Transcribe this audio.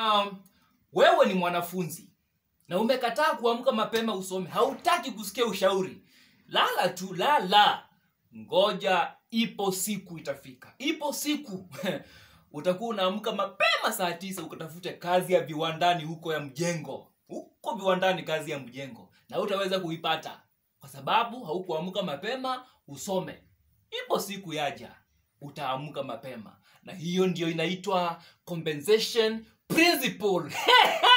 kama wewe ni mwanafunzi na umekataa kuamka mapema usome hautaki kusikia ushauri lala tu lala ngoja ipo siku itafika ipo siku utakuwa unaamka mapema saa tisa ukatafute kazi ya viwandani huko ya mjengo huko viwandani kazi ya mjengo na utaweza kuipata kwa sababu haukuamka mapema usome ipo siku yaja utaamka mapema na hiyo ndio inaitwa compensation principle